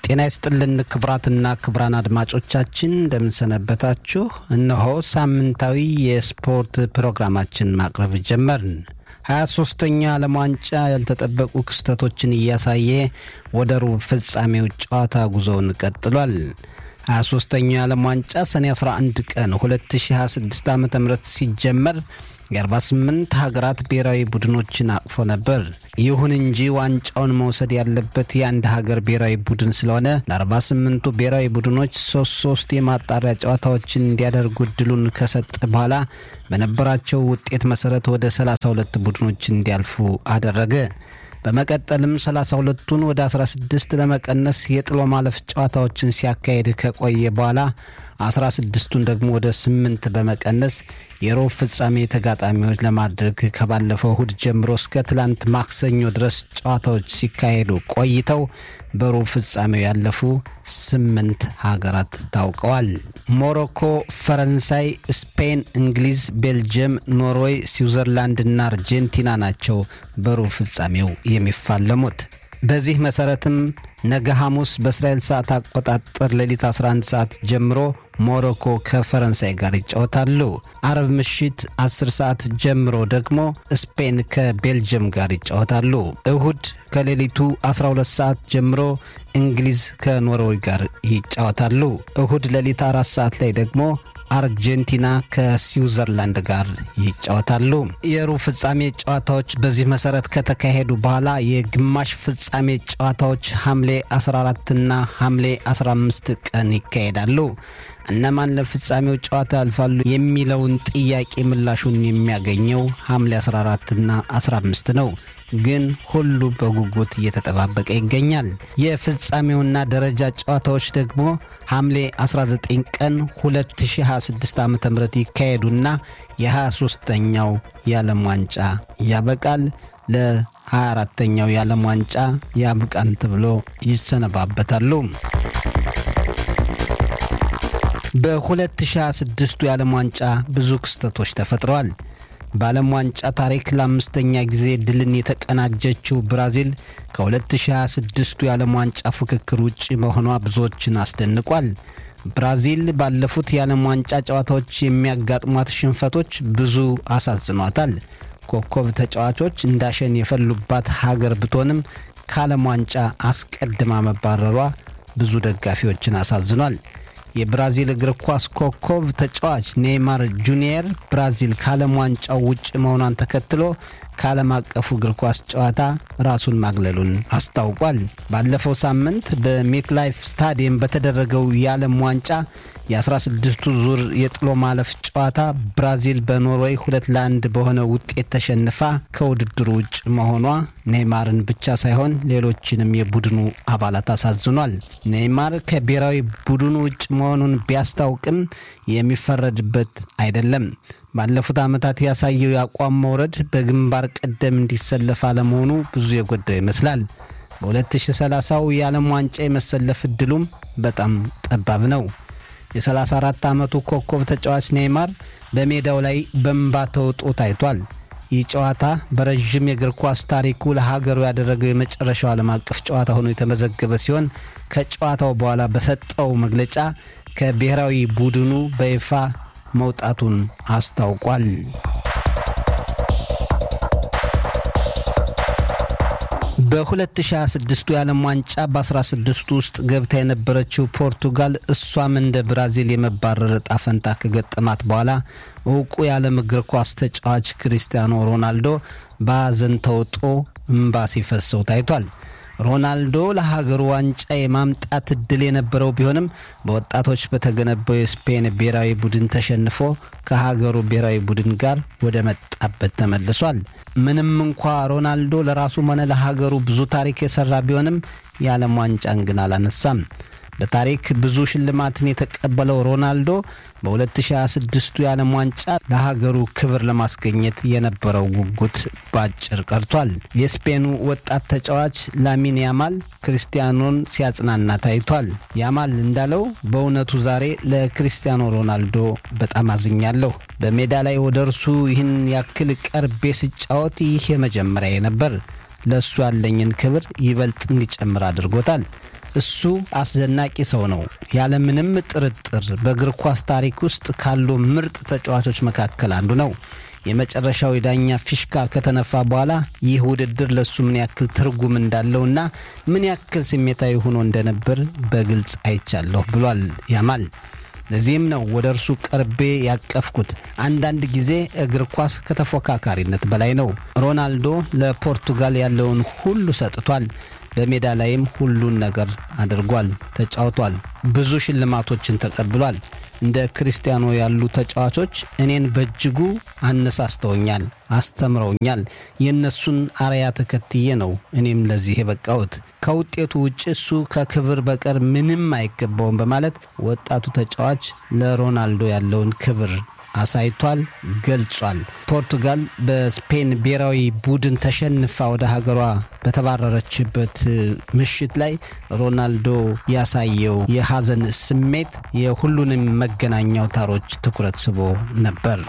ጤና ይስጥልን ክቡራትና ክቡራን አድማጮቻችን እንደምንሰነበታችሁ። እነሆ ሳምንታዊ የስፖርት ፕሮግራማችን ማቅረብ ጀመርን። 23ተኛ ዓለም ዋንጫ ያልተጠበቁ ክስተቶችን እያሳየ ወደ ሩብ ፍጻሜው ጨዋታ ጉዞውን ቀጥሏል። 23ተኛ ዓለም ዋንጫ ሰኔ 11 ቀን 2026 ዓ ም ሲጀመር የ48 ሀገራት ብሔራዊ ቡድኖችን አቅፎ ነበር። ይሁን እንጂ ዋንጫውን መውሰድ ያለበት የአንድ ሀገር ብሔራዊ ቡድን ስለሆነ ለ48ቱ ብሔራዊ ቡድኖች ሶስት ሶስት የማጣሪያ ጨዋታዎችን እንዲያደርጉ እድሉን ከሰጠ በኋላ በነበራቸው ውጤት መሰረት ወደ 32 ቡድኖች እንዲያልፉ አደረገ። በመቀጠልም 32ቱን ወደ 16 ለመቀነስ የጥሎ ማለፍ ጨዋታዎችን ሲያካሄድ ከቆየ በኋላ 16ቱን ደግሞ ወደ 8 በመቀነስ የሩብ ፍጻሜ ተጋጣሚዎች ለማድረግ ከባለፈው እሁድ ጀምሮ እስከ ትላንት ማክሰኞ ድረስ ጨዋታዎች ሲካሄዱ ቆይተው በሩብ ፍጻሜው ያለፉ ስምንት ሀገራት ታውቀዋል። ሞሮኮ፣ ፈረንሳይ፣ ስፔን፣ እንግሊዝ፣ ቤልጅየም፣ ኖርዌይ፣ ስዊዘርላንድ እና አርጀንቲና ናቸው በሩብ ፍጻሜው የሚፋለሙት። በዚህ መሰረትም ነገ ሐሙስ በእስራኤል ሰዓት አቆጣጠር ሌሊት 11 ሰዓት ጀምሮ ሞሮኮ ከፈረንሳይ ጋር ይጫወታሉ። አረብ ምሽት 10 ሰዓት ጀምሮ ደግሞ ስፔን ከቤልጅየም ጋር ይጫወታሉ። እሁድ ከሌሊቱ 12 ሰዓት ጀምሮ እንግሊዝ ከኖርዌይ ጋር ይጫወታሉ። እሁድ ሌሊት አራት ሰዓት ላይ ደግሞ አርጀንቲና ከስዊዘርላንድ ጋር ይጫወታሉ። የሩብ ፍጻሜ ጨዋታዎች በዚህ መሰረት ከተካሄዱ በኋላ የግማሽ ፍጻሜ ጨዋታዎች ሐምሌ 14ና ሐምሌ 15 ቀን ይካሄዳሉ። እነማን ለፍጻሜው ጨዋታ ያልፋሉ የሚለውን ጥያቄ ምላሹን የሚያገኘው ሐምሌ 14ና 15 ነው። ግን ሁሉ በጉጉት እየተጠባበቀ ይገኛል። የፍጻሜውና ደረጃ ጨዋታዎች ደግሞ ሐምሌ 19 ቀን 2026 ዓ ም ይካሄዱና የ23ተኛው የዓለም ዋንጫ ያበቃል። ለ24ተኛው የዓለም ዋንጫ ያብቃን ተብሎ ይሰነባበታሉ። በ2026ቱ የዓለም ዋንጫ ብዙ ክስተቶች ተፈጥረዋል። በዓለም ዋንጫ ታሪክ ለአምስተኛ ጊዜ ድልን የተቀናጀችው ብራዚል ከ2026ቱ የዓለም ዋንጫ ፉክክር ውጭ መሆኗ ብዙዎችን አስደንቋል። ብራዚል ባለፉት የዓለም ዋንጫ ጨዋታዎች የሚያጋጥሟት ሽንፈቶች ብዙ አሳዝኗታል። ኮከብ ተጫዋቾች እንዳሸን የፈሉባት ሀገር ብትሆንም ከዓለም ዋንጫ አስቀድማ መባረሯ ብዙ ደጋፊዎችን አሳዝኗል። የብራዚል እግር ኳስ ኮከብ ተጫዋች ኔይማር ጁኒየር ብራዚል ከዓለም ዋንጫው ውጭ መሆኗን ተከትሎ ከዓለም አቀፉ እግር ኳስ ጨዋታ ራሱን ማግለሉን አስታውቋል። ባለፈው ሳምንት በሜትላይፍ ስታዲየም በተደረገው የዓለም ዋንጫ የ16ቱ ዙር የጥሎ ማለፍ ጨዋታ ብራዚል በኖርዌይ ሁለት ለአንድ በሆነ ውጤት ተሸንፋ ከውድድሩ ውጭ መሆኗ ኔይማርን ብቻ ሳይሆን ሌሎችንም የቡድኑ አባላት አሳዝኗል። ኔይማር ከብሔራዊ ቡድኑ ውጭ መሆኑን ቢያስታውቅም የሚፈረድበት አይደለም። ባለፉት ዓመታት ያሳየው የአቋም መውረድ በግንባር ቀደም እንዲሰለፍ አለመሆኑ ብዙ የጎዳው ይመስላል። በ2030ው የዓለም ዋንጫ የመሰለፍ እድሉም በጣም ጠባብ ነው። የ34 ዓመቱ ኮከብ ተጫዋች ኔይማር በሜዳው ላይ በእንባ ተውጦ ታይቷል። ይህ ጨዋታ በረዥም የእግር ኳስ ታሪኩ ለሀገሩ ያደረገው የመጨረሻው ዓለም አቀፍ ጨዋታ ሆኖ የተመዘገበ ሲሆን ከጨዋታው በኋላ በሰጠው መግለጫ ከብሔራዊ ቡድኑ በይፋ መውጣቱን አስታውቋል። በ2026ቱ የዓለም ዋንጫ በ16ቱ ውስጥ ገብታ የነበረችው ፖርቱጋል እሷም እንደ ብራዚል የመባረር ዕጣ ፈንታ ከገጠማት በኋላ እውቁ የዓለም እግር ኳስ ተጫዋች ክሪስቲያኖ ሮናልዶ በሐዘን ተውጦ እምባ ሲፈሰው ታይቷል። ሮናልዶ ለሀገሩ ዋንጫ የማምጣት እድል የነበረው ቢሆንም በወጣቶች በተገነባው የስፔን ብሔራዊ ቡድን ተሸንፎ ከሀገሩ ብሔራዊ ቡድን ጋር ወደ መጣበት ተመልሷል። ምንም እንኳ ሮናልዶ ለራሱም ሆነ ለሀገሩ ብዙ ታሪክ የሰራ ቢሆንም የዓለም ዋንጫን ግን አላነሳም። በታሪክ ብዙ ሽልማትን የተቀበለው ሮናልዶ በ2026ቱ የዓለም ዋንጫ ለሀገሩ ክብር ለማስገኘት የነበረው ጉጉት ባጭር ቀርቷል። የስፔኑ ወጣት ተጫዋች ላሚን ያማል ክርስቲያኖን ሲያጽናና ታይቷል። ያማል እንዳለው በእውነቱ ዛሬ ለክርስቲያኖ ሮናልዶ በጣም አዝኛለሁ። በሜዳ ላይ ወደ እርሱ ይህን ያክል ቀርቤ ስጫወት ይህ የመጀመሪያ ነበር። ለእሱ ያለኝን ክብር ይበልጥ እንዲጨምር አድርጎታል። እሱ አስደናቂ ሰው ነው። ያለምንም ጥርጥር በእግር ኳስ ታሪክ ውስጥ ካሉ ምርጥ ተጫዋቾች መካከል አንዱ ነው። የመጨረሻው የዳኛ ፊሽካ ከተነፋ በኋላ ይህ ውድድር ለእሱ ምን ያክል ትርጉም እንዳለውና ምን ያክል ስሜታዊ ሆኖ እንደነበር በግልጽ አይቻለሁ ብሏል ያማል። ለዚህም ነው ወደ እርሱ ቀርቤ ያቀፍኩት። አንዳንድ ጊዜ እግር ኳስ ከተፎካካሪነት በላይ ነው። ሮናልዶ ለፖርቱጋል ያለውን ሁሉ ሰጥቷል። በሜዳ ላይም ሁሉን ነገር አድርጓል፣ ተጫውቷል። ብዙ ሽልማቶችን ተቀብሏል። እንደ ክርስቲያኖ ያሉ ተጫዋቾች እኔን በእጅጉ አነሳስተውኛል፣ አስተምረውኛል። የእነሱን አርያ ተከትዬ ነው እኔም ለዚህ የበቃሁት። ከውጤቱ ውጭ እሱ ከክብር በቀር ምንም አይገባውም በማለት ወጣቱ ተጫዋች ለሮናልዶ ያለውን ክብር አሳይቷል፣ ገልጿል። ፖርቱጋል በስፔን ብሔራዊ ቡድን ተሸንፋ ወደ ሀገሯ በተባረረችበት ምሽት ላይ ሮናልዶ ያሳየው የሐዘን ስሜት የሁሉንም መገናኛ አውታሮች ትኩረት ስቦ ነበር።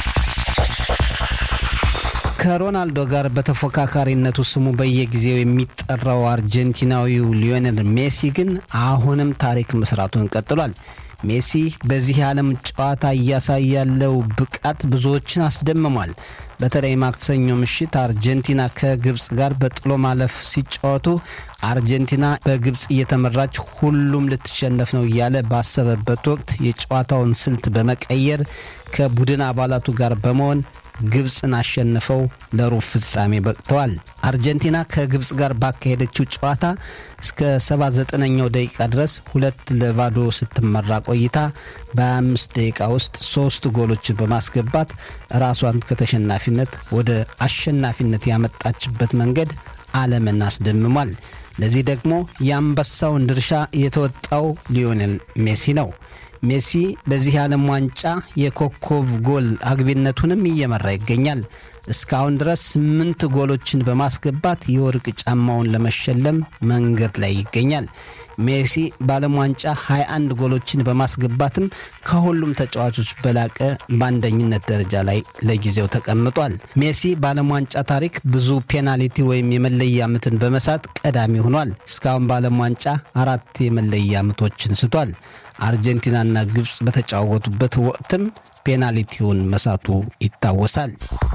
ከሮናልዶ ጋር በተፎካካሪነቱ ስሙ በየጊዜው የሚጠራው አርጀንቲናዊው ሊዮኔል ሜሲ ግን አሁንም ታሪክ መስራቱን ቀጥሏል። ሜሲ በዚህ የዓለም ጨዋታ እያሳየ ያለው ብቃት ብዙዎችን አስደምሟል። በተለይ ማክሰኞ ምሽት አርጀንቲና ከግብፅ ጋር በጥሎ ማለፍ ሲጫወቱ አርጀንቲና በግብፅ እየተመራች ሁሉም ልትሸነፍ ነው እያለ ባሰበበት ወቅት የጨዋታውን ስልት በመቀየር ከቡድን አባላቱ ጋር በመሆን ግብፅን አሸንፈው ለሩብ ፍጻሜ በቅተዋል። አርጀንቲና ከግብፅ ጋር ባካሄደችው ጨዋታ እስከ 79ኛው ደቂቃ ድረስ ሁለት ለባዶ ስትመራ ቆይታ በ25 ደቂቃ ውስጥ ሶስት ጎሎችን በማስገባት ራሷን ከተሸናፊነት ወደ አሸናፊነት ያመጣችበት መንገድ ዓለምን አስደምሟል። ለዚህ ደግሞ የአንበሳውን ድርሻ የተወጣው ሊዮኔል ሜሲ ነው። ሜሲ በዚህ የዓለም ዋንጫ የኮከብ ጎል አግቢነቱንም እየመራ ይገኛል። እስካሁን ድረስ ስምንት ጎሎችን በማስገባት የወርቅ ጫማውን ለመሸለም መንገድ ላይ ይገኛል። ሜሲ በዓለም ዋንጫ 21 ጎሎችን በማስገባትም ከሁሉም ተጫዋቾች በላቀ በአንደኝነት ደረጃ ላይ ለጊዜው ተቀምጧል። ሜሲ በዓለም ዋንጫ ታሪክ ብዙ ፔናልቲ ወይም የመለያ ምትን በመሳት ቀዳሚ ሆኗል። እስካሁን በዓለም ዋንጫ አራት የመለያ ምቶችን ስቷል። አርጀንቲናና ግብፅ በተጫወቱበት ወቅትም ፔናልቲውን መሳቱ ይታወሳል።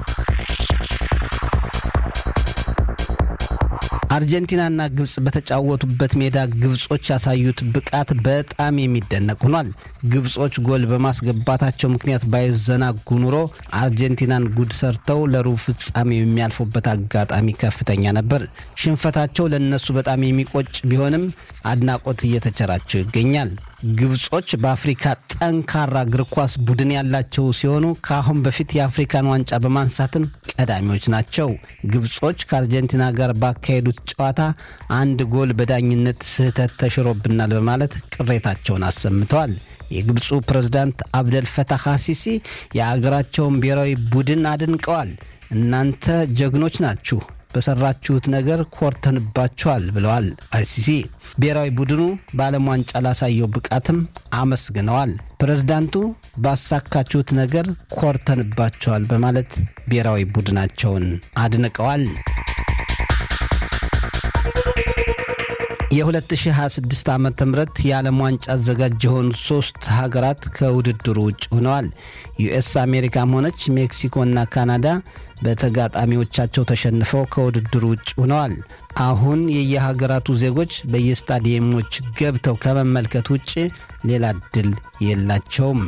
አርጀንቲናና ግብፅ በተጫወቱበት ሜዳ ግብጾች ያሳዩት ብቃት በጣም የሚደነቅ ሆኗል። ግብጾች ጎል በማስገባታቸው ምክንያት ባይዘናጉ ኑሮ አርጀንቲናን ጉድ ሰርተው ለሩብ ፍጻሜ የሚያልፉበት አጋጣሚ ከፍተኛ ነበር። ሽንፈታቸው ለእነሱ በጣም የሚቆጭ ቢሆንም አድናቆት እየተቸራቸው ይገኛል። ግብጾች በአፍሪካ ጠንካራ እግር ኳስ ቡድን ያላቸው ሲሆኑ ከአሁን በፊት የአፍሪካን ዋንጫ በማንሳትም ቀዳሚዎች ናቸው። ግብጾች ከአርጀንቲና ጋር ባካሄዱት ጨዋታ አንድ ጎል በዳኝነት ስህተት ተሽሮብናል በማለት ቅሬታቸውን አሰምተዋል። የግብፁ ፕሬዝዳንት አብደል ፈታህ አሲሲ የአገራቸውን ብሔራዊ ቡድን አድንቀዋል። እናንተ ጀግኖች ናችሁ በሰራችሁት ነገር ኮርተንባችኋል ብለዋል አይሲሲ። ብሔራዊ ቡድኑ በዓለም ዋንጫ ላሳየው ብቃትም አመስግነዋል። ፕሬዝዳንቱ ባሳካችሁት ነገር ኮርተንባችኋል በማለት ብሔራዊ ቡድናቸውን አድንቀዋል። የ2026 ዓ ም የዓለም ዋንጫ አዘጋጅ የሆኑ ሶስት ሀገራት ከውድድሩ ውጭ ሆነዋል። ዩኤስ አሜሪካም ሆነች ሜክሲኮና ካናዳ በተጋጣሚዎቻቸው ተሸንፈው ከውድድሩ ውጭ ሆነዋል። አሁን የየሀገራቱ ዜጎች በየስታዲየሞች ገብተው ከመመልከት ውጭ ሌላ እድል የላቸውም።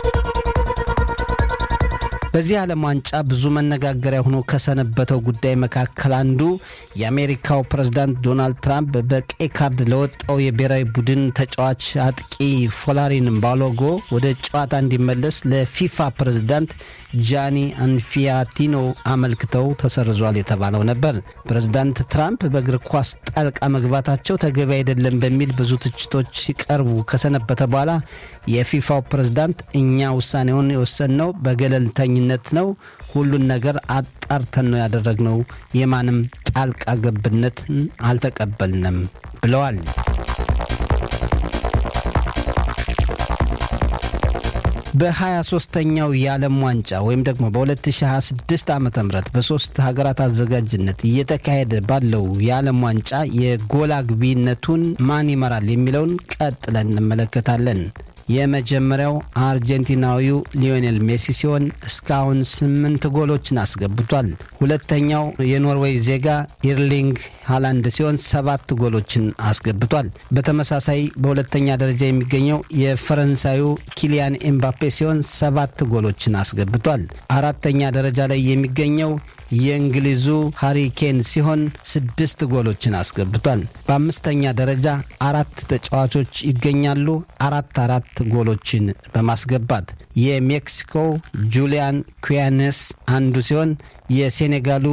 በዚህ ዓለም ዋንጫ ብዙ መነጋገሪያ ሆኖ ከሰነበተው ጉዳይ መካከል አንዱ የአሜሪካው ፕሬዝዳንት ዶናልድ ትራምፕ በቀይ ካርድ ለወጣው የብሔራዊ ቡድን ተጫዋች አጥቂ ፎላሪን ባሎጎ ወደ ጨዋታ እንዲመለስ ለፊፋ ፕሬዝዳንት ጃኒ አንፊያቲኖ አመልክተው ተሰርዟል የተባለው ነበር። ፕሬዝዳንት ትራምፕ በእግር ኳስ ጣልቃ መግባታቸው ተገቢ አይደለም በሚል ብዙ ትችቶች ሲቀርቡ ከሰነበተ በኋላ የፊፋው ፕሬዝዳንት እኛ ውሳኔውን የወሰንነው በገለልተኝነት ነው፣ ሁሉን ነገር አጣርተን ነው ያደረግነው፣ የማንም ጣልቃ ገብነትን አልተቀበልንም ብለዋል። በ23ኛው የዓለም ዋንጫ ወይም ደግሞ በ2026 ዓ ም በሶስት ሀገራት አዘጋጅነት እየተካሄደ ባለው የዓለም ዋንጫ የጎል አግቢነቱን ማን ይመራል የሚለውን ቀጥለን እንመለከታለን። የመጀመሪያው አርጀንቲናዊው ሊዮኔል ሜሲ ሲሆን እስካሁን ስምንት ጎሎችን አስገብቷል። ሁለተኛው የኖርዌይ ዜጋ ኢርሊንግ ሃላንድ ሲሆን ሰባት ጎሎችን አስገብቷል። በተመሳሳይ በሁለተኛ ደረጃ የሚገኘው የፈረንሳዩ ኪሊያን ኤምባፔ ሲሆን ሰባት ጎሎችን አስገብቷል። አራተኛ ደረጃ ላይ የሚገኘው የእንግሊዙ ሃሪ ኬን ሲሆን ስድስት ጎሎችን አስገብቷል። በአምስተኛ ደረጃ አራት ተጫዋቾች ይገኛሉ አራት አራት ጎሎችን በማስገባት የሜክሲኮ ጁሊያን ኩያኔስ አንዱ ሲሆን የሴኔጋሉ